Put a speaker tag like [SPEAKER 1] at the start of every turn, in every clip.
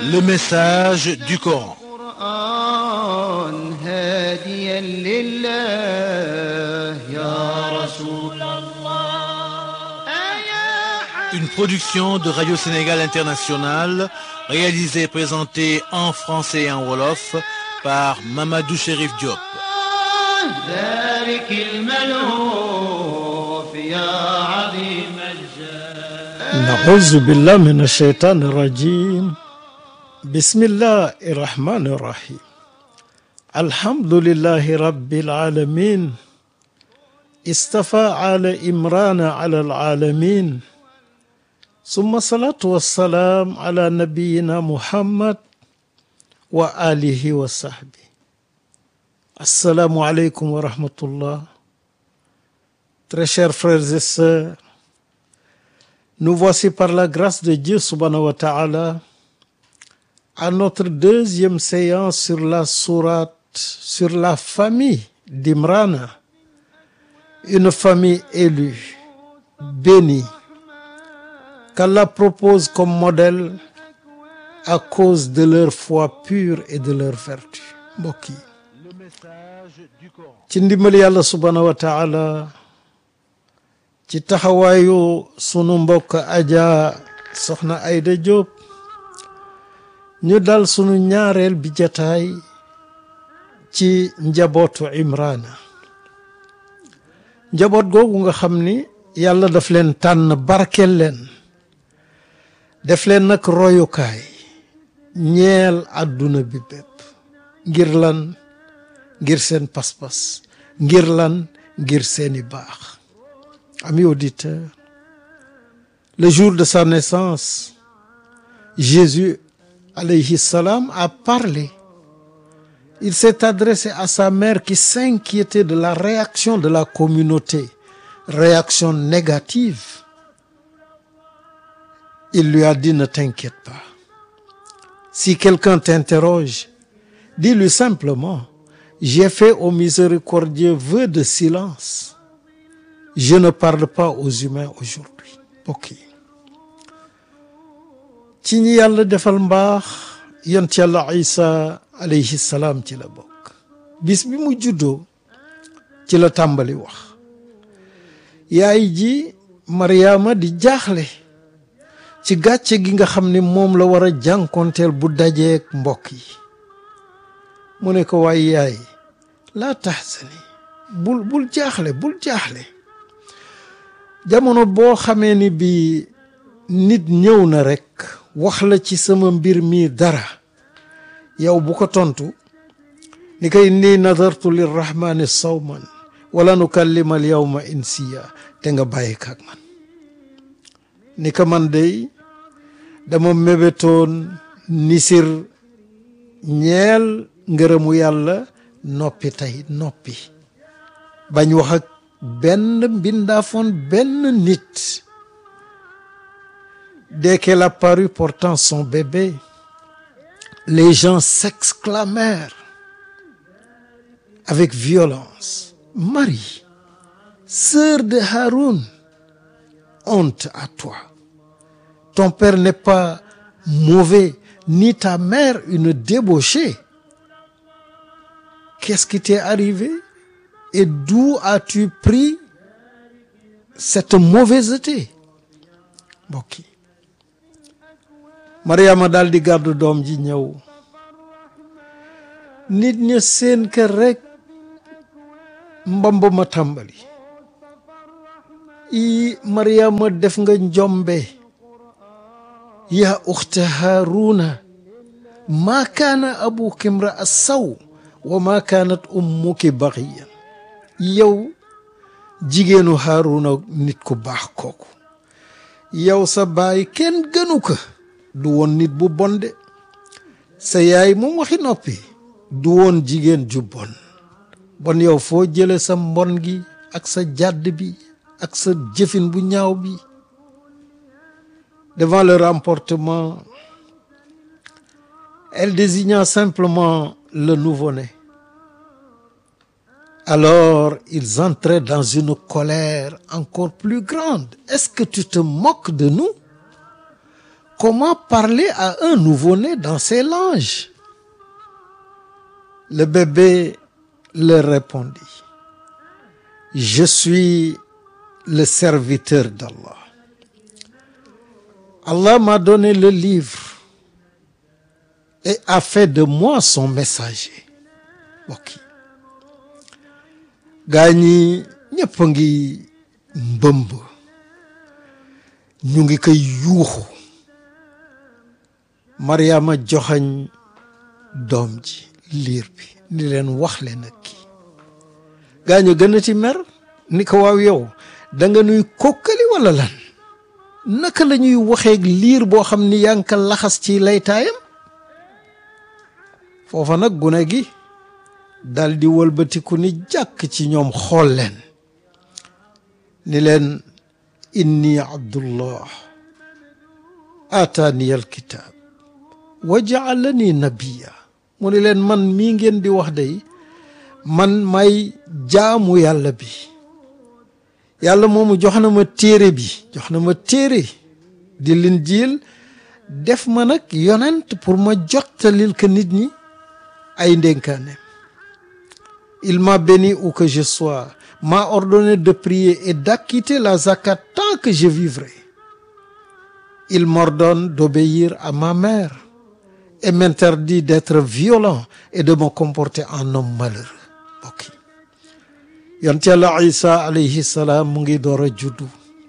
[SPEAKER 1] Le message du Coran.
[SPEAKER 2] القرآن هاديا لله يا رسول
[SPEAKER 1] Une production de Radio Sénégal International, réalisée et présentée en français et en wolof par Mamadou Chérif Diop.
[SPEAKER 2] ذلك الملهوف يا عظيم الجاه
[SPEAKER 3] نعوذ بالله من الشيطان الرجيم بسم الله الرحمن الرحيم الحمد لله رب العالمين استفى على إمران على العالمين ثم الصلاة والسلام على نبينا محمد وآله وصحبه السلام عليكم ورحمة الله Très chers frères et sœurs Nous voici par la grâce de Dieu subhanahu wa ta'ala à notre deuxième séance sur la sourate sur la famille d'Imran, une famille élue, bénie, qu'Allah propose comme modèle à cause de leur foi pure et de leur vertu. mbokk yi
[SPEAKER 1] Le message du Coran.
[SPEAKER 3] ci ndimbali yàlla subhanahu wa ta'ala ci taxawaayu sunu mbokk aja soxna Ayda Diop ñu dal sunu ñaareel bi jataay ci njabootu Imrana njaboot googu nga xam ni yàlla daf leen tànn barkeel leen def leen nag royukaay ñeel àdduna bi bépp ngir lan ngir seen pas-pas ngir lan ngir seeni baax Amis auditeurs, le jour de sa naissance, Jésus alayhi salam a parlé. Il s'est adressé à sa mère qui s'inquiétait de la réaction de la communauté, réaction négative. Il lui a dit, ne t'inquiète pas. Si quelqu'un t'interroge, dis-lui simplement, j'ai fait au miséricordieux vœu de silence. Je ne parle pas aux humains aujourd'hui mbokk yi ci ñi yàlla defal mbaax yont yàlla isa alayhi salaam ci la bokk bis bi mu juddoo ci la tàmbali wax yaay ji Mariama di jaaxle ci gàcce gi nga xam ne moom la war a jànkonteel bu dajeek mbokk yi mu ne ko waay yaay laa tahzani bul bul jaaxle bul jaaxle jamono boo xamee ni bi nit ñëw na rekk wax la ci sama mbir mi dara yow bu ko tontu ni koy inni nadartu lirrahmani sawman wala nukallima al yawma insiya te nga bàyyi kaak man ni ko man dey dama mébétoon nisir ñeel ngërëmu yàlla noppi tey noppi bañ wax ak benn mbindaafoon benn nit dès qu'elle apparut portant son bébé les gens s'exclamèrent avec violence Marie sœur de Haroun honte à toi ton père n'est pas mauvais ni ta mère une débauchée qu'est-ce qui t'est arrivé et d'où as-tu pris cette mauvaiseté mbokk yi Mariama daal di gàddu doom ji ñëw nit ña seen kër rek mbamb ma tàmbali i Mariama def nga njombe yaa uxta Haaruna maa kaana abuki imra'a saw wa maa kaanat ummuki baxiyan yow jigéenu Haaruna nit ku baax kooku yow sa baay kenn gënu ko du woon nit bu bon de sa yaay moom waxi noppi du woon jigéen ju bon bon yow foo jële sa mbon gi ak sa jàdd bi ak sa jëfin bu ñaaw bi devant leur emportement elle désigna simplement le nouveau-né Alors ils entraient dans une colère encore plus grande. Est-ce que tu te moques de nous? comment parler à un nouveau-né dans ses langes le bébé leur répondit je suis le serviteur d'Allah Allah m'a donné le livre et a fait de moi son messager mbokk yi gaa ñi ñëpp a ngi mbëmb ñu ngi koy yuuxu Mariama joxañ doom ji liir bi ni leen wax leen ak kii gaa ñu gën a ci mer ni ko waaw yow da nga nuy kokkali wala lan naka la ñuy waxeeg liir boo xam ni yaa ngi ko laxas ci laytaayam foofa nag gune gi dal di wëlbatiku ni jàkk ci ñoom xool leen ni leen inni abdullah aataani alkitaab wa jaalani nabiya mu ni leen man mii ngeen di wax day man may jaamu yàlla bi yàlla moomu jox na ma téere bi jox na ma téere di Linjiil def ma nag yonent pour ma jottalil ko nit ñi ay ndénkaaneem il m'a béni où que je sois m'a ordonné de prier et d'acquitter la zakat tant que je vivrai il m'ordonne d'obéir à ma mère et m'interdit d'être violent et de me comporter en homme malheureux mbokk yi yonent Yàlla Isa alayhi salaam mu ngi door a juddu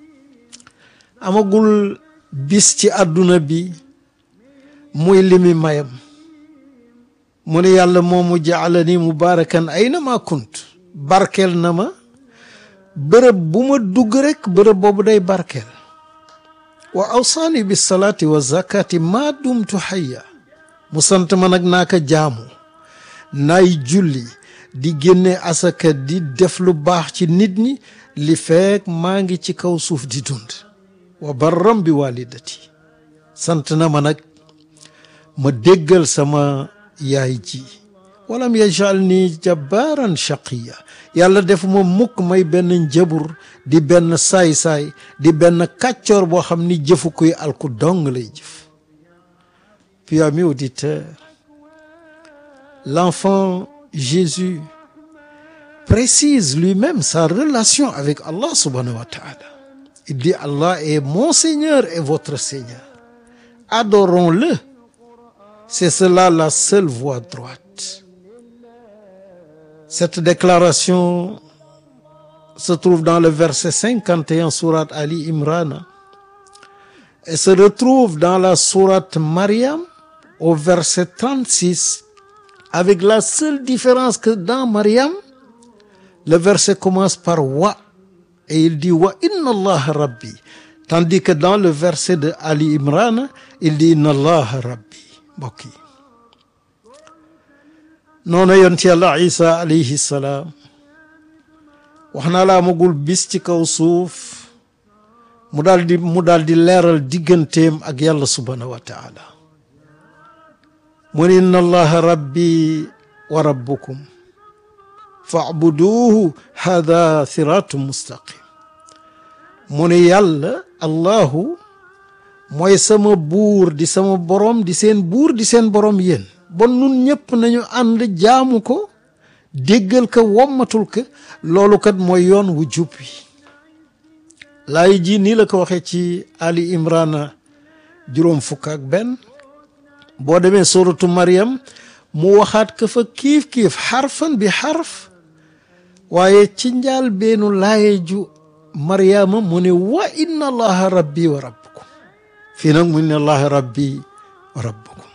[SPEAKER 3] amagul bis ci àdduna bi muy limi mayam mu ne yàlla moomu jaalani mubaarakan ayna ma kunt barkeel na ma bërëb bu ma dugg rek bërëb boobu day barkeel wa awsaani bi salaati wa zakati maa dumtu xayya mu sant ma nag naa ko jaamu naay julli di génne asaka di def lu baax ci nit ñi li feek maa ngi ci kaw suuf di dund wa barram bi walidati sant na ma nag ma déggal sama yaay ji walam yajal ni jabbaran shaqiya yàlla def ma mukk may benn njabur di benn saay-saay di benn kàccoor boo xam ni jëfu kuy alku dong lay jëf puis amis auditeurs l'enfant Jésus précise lui-même sa relation avec Allah subhanahu wa ta'ala il dit Allah est mon Seigneur et votre Seigneur adorons-le c'est cela la seule voie droite cette déclaration se trouve dans le verset 51 sourate Ali Imran et se retrouve dans la sourate Mariam au verset 36 avec la seule différence que dans Mariam le verset commence par wa et il dit wa inna allaha rabbi tandis que dans le verset de Ali Imran il dit inna allaha rabbi mbokk yi noonu yonent yàlla isa alayhi salaam wax naa la amagul bis ci kaw suuf mu daal di mu daal di leeral digganteem ak yàlla subhanahu wa taala mu ne inna allaha rabbi wa rabbukum faabuduuhu hada siratu mustaqim mu ne yàlla allahu mooy sama buur di sama borom di seen buur di seen borom yéen bon nun ñëpp nañu ànd jaamu ko déggal ko wommatul ko loolu kat mooy yoon wu jub wi laay ji nii la ko waxee ci Ali Imrana juróom fukk ak benn boo demee suratu Maryam mu waxaat ko fa kiif-kiif xarfan bi xarf waaye ci njaal beenu laaye ju Maryama mu ne wa inna allaha rabbi wa rabbukum fii nag mu ne allaha rabbi wa rabbukum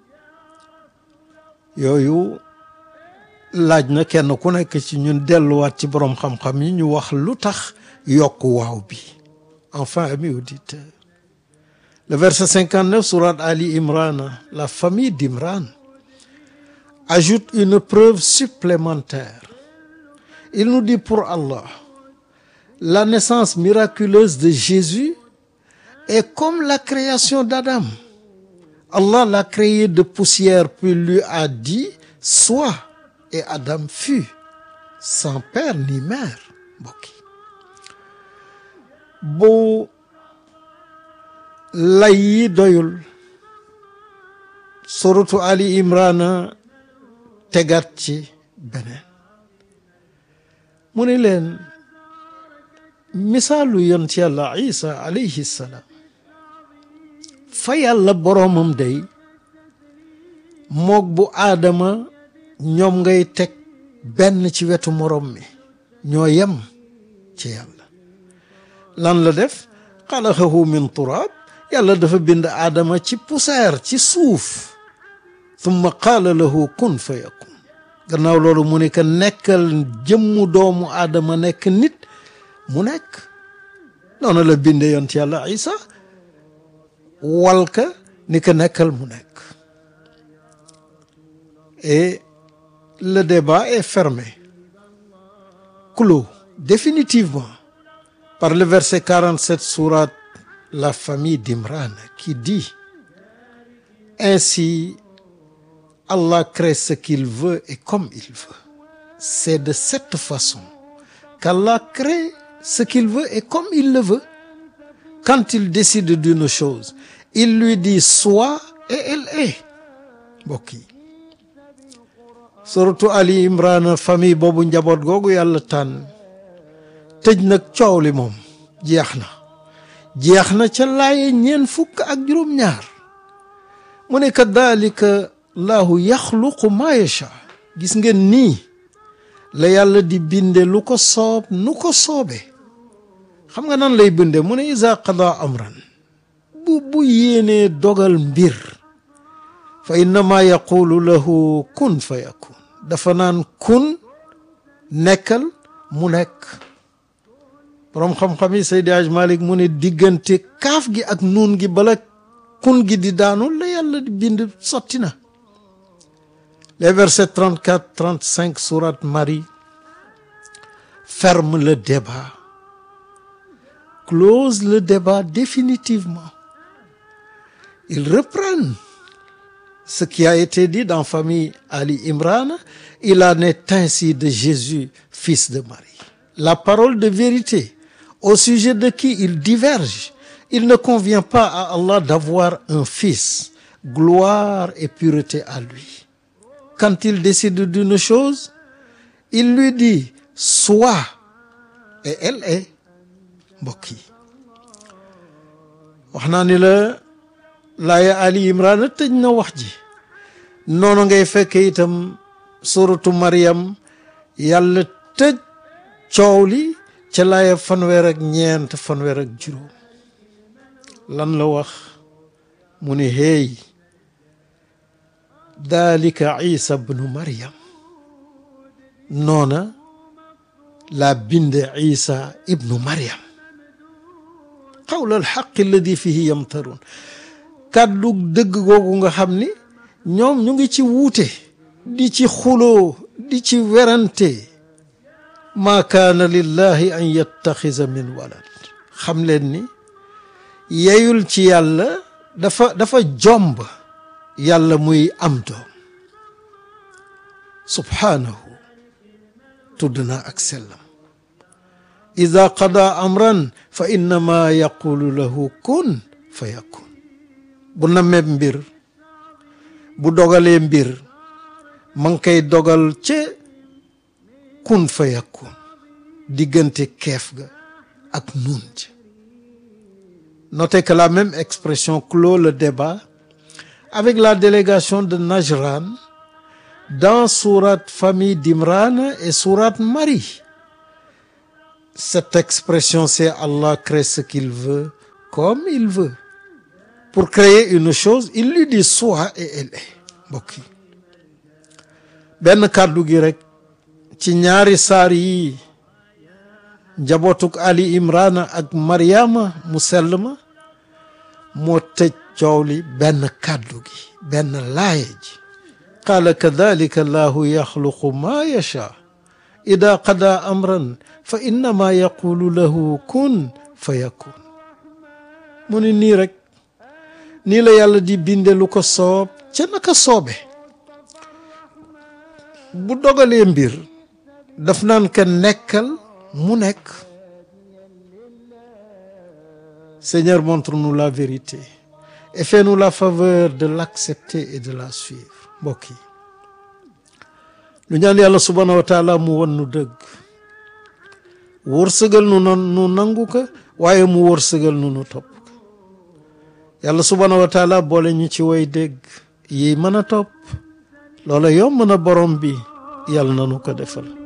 [SPEAKER 3] yooyu laaj na kenn ku nekk ci ñun delluwaat ci boroom xam-xam yi ñu wax lu tax yokk waaw bi enfin amis auditeurs le verset 59 sourate Ali Imran la famille d'Imran ajoute une preuve supplémentaire il nous dit pour Allah la naissance miraculeuse de Jésus est comme la création d'Adam Allah l'a créé de poussière puis lui a dit sois et Adam fut sans père ni mère mbokk yi bu lay yi doyul suratu ali imrana tegaat ci beneen mu ne leen misaalu yont yàlla isa alayhi salaam fa yàlla boroomam day moog bu aadama ñoom ngay teg benn ci wetu moroom mi ñoo yem ci yàlla lan la def xalaqahu min turaab yàlla dafa bind aadama ci poussière ci suuf thumma qaala lahu kun fa yakun gannaaw loolu mu ne que nekkal jëmmu doomu aadama nekk nit mu nekk noonu la binde yont yàlla isa walka ni que nekkal mu nekk et le débat est fermé clos définitivement par le verset 47 sourate la famille d'Imran qui dit ainsi Allah crée ce qu'il veut et comme il veut c'est de cette façon qu'Allah crée ce qu'il veut et comme il le veut quand il décide d'une chose il lui dit sois et elle est mbokk yi suratu Ali Imran famille boobu njaboot googu yàlla tànn tëj nag coow li moom jeex na jeex na ca laaye ñeen fukk ak juróom-ñaar mu ne kadalika laahu yaxluqu ma yacha gis ngeen nii la yàlla di binde lu ko soob nu ko soobee xam nga nan lay binde mu ne isa qada amran bu bu yéenee dogal mbir fa innama yaqulu lahu kun fa yakun dafa naan kun nekkal mu nekk boroom xam-xam yi Seydi Aj Malik mu ne diggante kaaf gi ak nuun gi bala kun gi di daanu la yàlla di bind sotti na les versets 34 35 sourate Marie ferment le débat close le débat définitivement ils reprennent ce qui a été dit dans famille Ali Imran il en est ainsi de Jésus fils de Marie la parole de vérité au sujet de qui il diverge il ne convient pas à Allah d'avoir un fils gloire et pureté à lui quand il décide d'une chose il lui dit sois et elle est mbokk yi wax naa ni la laaya Ali Imran tëj na wax ji noonu ngay fekk itam suratu Maryam yàlla tëj coow li ca laaya fanweer ak ñeent fanweer ak juróom lan la wax mu ne hey dalika isa bnu Maryam noona la binde isa ibnu Maryam qawla alxaqi alladi fihi yamtarun kàddu dëgg googu nga xam ni ñoom ñu ngi ci wuute di ci xuloo di ci werante maa kaana lillahi an yattaxisa min walad xam leen ni yeyul ci yàlla dafa dafa jomb yàlla muy am doom subhaanahu tudd na ak sellam ida qada amran fa innama yaqulu lahu kun fa yakun bu namee mbir bu dogalee mbir ma ngi koy dogal ca kun fa yakun diggante keef ga ak nun ci notez que la même expression clôt le débat avec la délégation de Najran dans sourate famille d'Imran et sourate Marie cette expression c'est Allah crée ce qu'il veut comme il veut pour créer une chose il lui dit sois et elle est mbokk yi benn kàddu gi rek ci ñaari saar yi njabootuk Ali Imrana ak Mariama mu sell ma moo tëj coow li benn kàddu gi benn laaye ji qaala kadalika allahu yaxluqu ma yacha ida qada amran fa innama yaqulu lahu kun fa yakun mu ni nii rek nii la yàlla di binde lu ko soob ca naka soobe bu dogalee mbir daf naan ka nekkal mu nekk Seigneur, montre-nous la vérité et fais-nous la faveur de l'accepter et de la suivre mbokk yi lu ñaan yàlla subhanahu wa taala mu won nu dëgg wërsëgal nu non nu nangu ko waaye mu wërsëgal nu nu topp ko yàlla subhanahu wa taala boole ñu ci way dégg yi mën a topp loola yomb na borom bi yàlla na nu ko defal